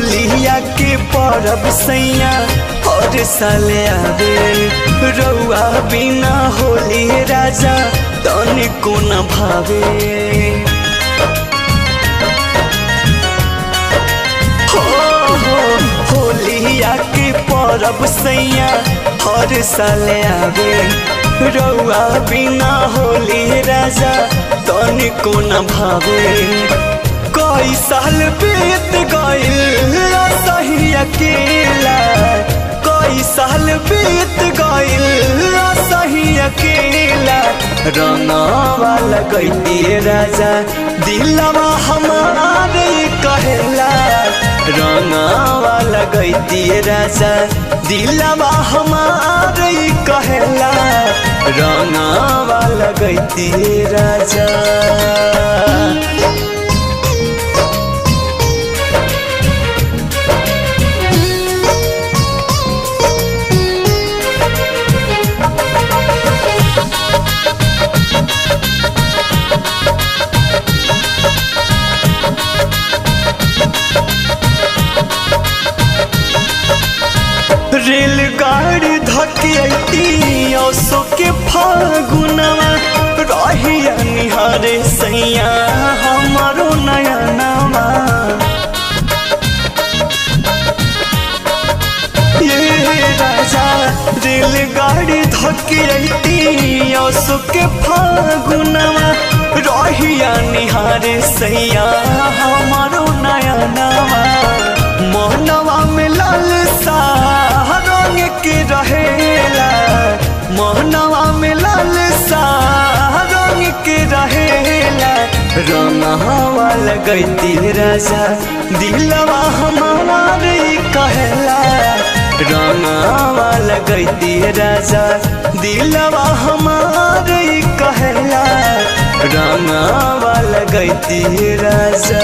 होलिया के परब सैया और साले आवे रउआ बिना होली राजा तनिको न भावे हो हो होलिया के परब सैया हर साले आवे रउआ बिना होली राजा तनिको न भावे कई साल बीत गइल सही अकेला कई साल बीत गइल सही अकेला रंगवा लगैती राजा दिलवा हमारे कहला रंगवा लगैती राजा दिलवा हमारे कहला रंगवा लगैती राजा रेलगाड़ी धकियती औसो के फागुनवा रहिया निहारे सैया हमारो नया नवा ये राजा रेलगाड़ी धकियती औसो के फागुनवा रहिया निहारे सैया हमारो नया नवा मोहनवा में लाल सा रंग के रहेला मोहनवा में लाल सा रंग के रहेला रंगवा लगैती राजा दिलवा हमारे कहला रंगवा लगैती राजा दिलवा हमारे कहला रंगवा लगैती राजा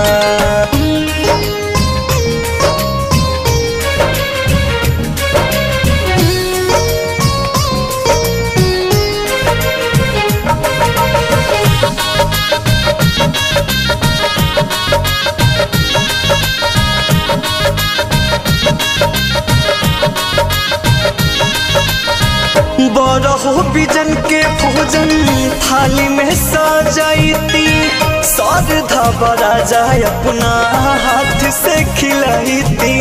बरहो बिजन के भोजन थाली में सजाइती श्रद्धा बड़ा जाए अपना हाथ से खिलाइती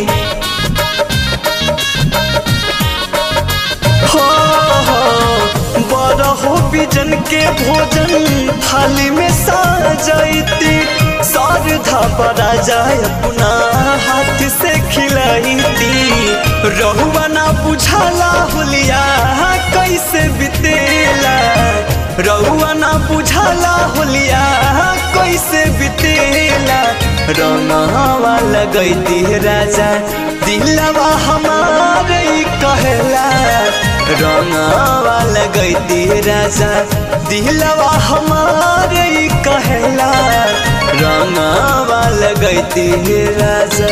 हो हो बरहो बिजन के भोजन थाली में सजाइती श्रद्धा बड़ा जाए अपना हाथ से खिलाइती रहुआ ना बुझाला होलिया कैसे बितेला रहुआ ना बुझाला होलिया कैसे बितेला रंगवा लगैती राजा दिलवा हमारे कहला रंगवा लगैती राजा दिलवा हमारे कहला रंगवा लगैती राजा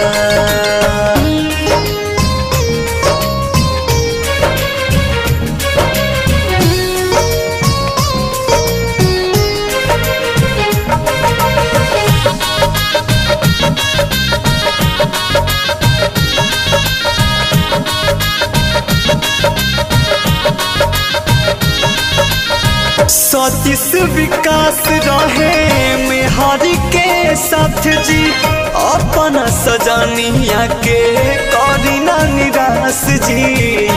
सतीश विकास रहे मेहरी के साथ जी अपन सजनिया के करीना निराश जी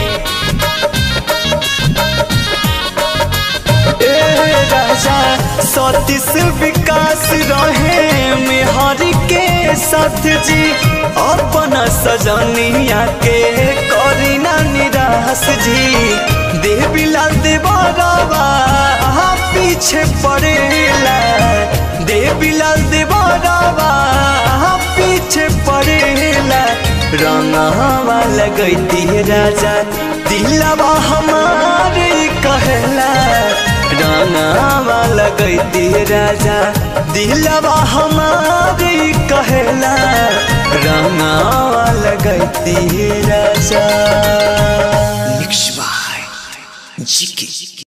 ए राजा सतीश विकास रहे मेहरी के साथ जी अपन सजनिया के करीना निराश जी देवी लाल देवरवा पीछे पड़ेला देवी लाल देवरवा पीछे पड़ेला रंगवा लगैती राजा दिलवा हमारे कहला रंगवा लगैती राजा दिलवा हमारे कहला रंगवा लगैती राजा Mixed by Jiki.